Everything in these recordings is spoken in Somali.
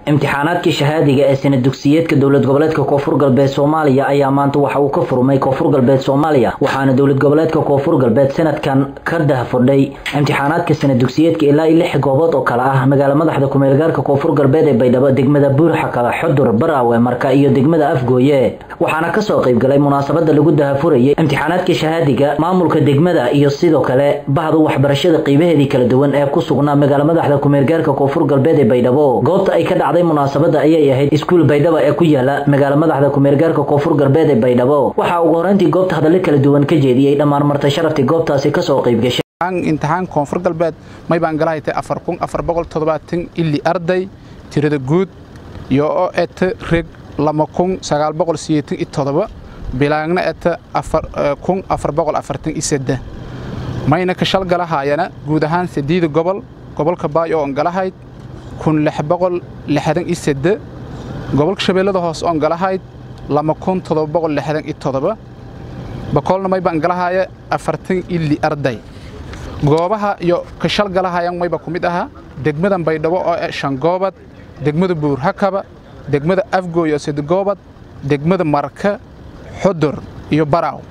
imtixaanaadkii shahaadiga ee sana dugsiyeedka dowlad goboleedka koonfur galbeed soomaaliya ayaa maanta waxa uu ka furmay koonfur galbeed soomaaliya waxaana dowlad goboleedka koonfur galbeed sanadkan ka dahfordhay imtixaanaadka sana dugsiyeedka ilaa i lix goobood oo kale ah magaala madaxda kumeelgaarka koonfur galbeed ee baydhabo degmada buurxakala xudur baraawe marka iyo degmada afgooye waxaana kasoo qaybgalay munaasabada lagu dahafurayay imtixaanaadka shahaadiga maamulka degmada iyo sidoo kale bahda waxbarashada qiibaheedii kala duwan ee ku sugnaa magaala madaxda kumeelgaarka koonfur galbeed ee baydhabo goobta ay ka dhacday munaasabada ayay ahayd iskuul baydhabo ee ku yaala magaala madaxda kumeelgaarka koonfur galbeed ee baydhabo waxaa ugu horeyntii goobta hadallo kala duwan ka jeediyey dhammaan martay sharaftii goobtaasi kasoo qaybgashay imtixaan koonfur galbeed may baan galahaytay afar kun afar boqol toddobaatan ili arday tirada guud iyo oo eta reg lama kun sagaal boqol sideetan iyo toddoba bilaagna eta kun afar boqol afartan iyo seddex mayna ka shal galahaayana guud ahaan saddeeda gobol gobolka baay oo on galahayd kun lix boqol lixdan iyo sedde gobolka shabeellada hoose oon galahayd lama kun toddoba boqol lixdan iyo toddoba boqolna may baan galahaaya afartan ili arday goobaha iyo ka shal galahayan mayba ku mid ahaa degmadan baydhabo oo e shangoobad degmada buurhakaba degmada afgooy oo sedegoobad degmada marka xudur iyo baraaw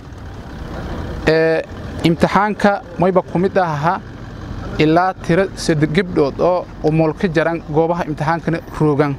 imtixaanka mayba ku mid ahaa ilaa tiro sade gebdhood oo umul ka jaran goobaha imtixaankana roogan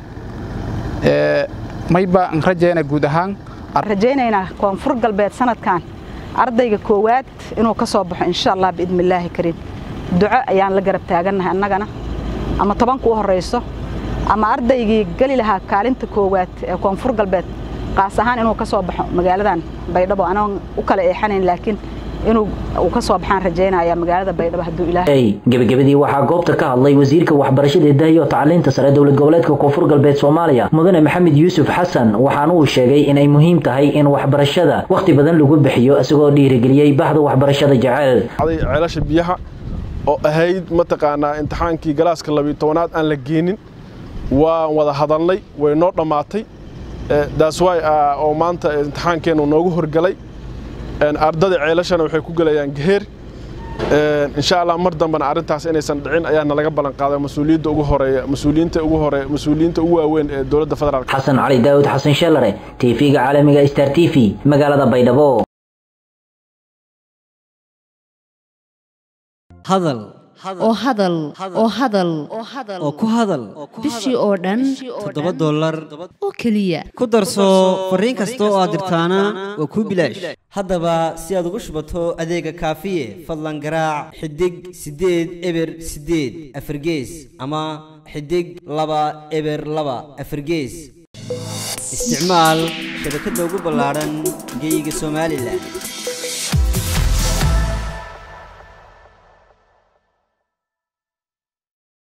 mayba an rajayna guud ahaan rajaynaynaa koonfur galbeed sanadkan ardayga koowaad inuu ka soo baxo insha allah biidni illaahi kariim duco ayaan la garab taagannahay annagana ama tobanka u horrayso ama ardaygii geli lahaa kaalinta koowaad ee koonfur galbeed qaas ahaan inuu ka soo baxo magaaladan baydhabo anoon u kala eexanayn laakiin inuu uu ka soo baxaan rajaynaya magaalada baydhabo hadduu ilaahay gebagabadii waxaa goobta ka hadlay wasiirka waxbarashada dahiyo tacliinta sare dowlad goboleedka koonfur galbeed soomaaliya mudane maxamed yuusuf xasan waxaana uu sheegay inay muhiim tahay in waxbarashada wakhti badan lagu bixiyo isagoo dhiirigeliyey bahda waxbarashada jecel ceelasha biyaha oo ahayd mataqaanaa imtixaankii galaaska labiyo tobanaad aan la geenin waan wada hadalnay way noo dhammaatay daaswaay oo maanta imtixaankeennu noogu horgalay ardada ceelashana waxay ku gelayaan geheer insha allah mar dambena arrintaas inaysan dhicin ayaa nalaga ballan qaaday mas-uuliyadda ugu horeeya mas-uuliyiinta ugu hore mas-uuliyiinta ugu waaweyn ee dowladda federaalk xasan cali daawud xasan sheelare tv-ga caalamiga star t v magaalada baydhabo hadal oo hadal oo hadal oo ku hadal bishii oo dhan toddoba dollar oo keliya ku darso fariin kasta oo aad dirtaana waa kuu bilaash haddaba si aad ugu shubato adeega kaafiye fadlan garaac xidig siddeed eber siddeed afargees ama xidig laba eber laba afargees isticmaal shabakadda ugu ballaadhan geyga somalilan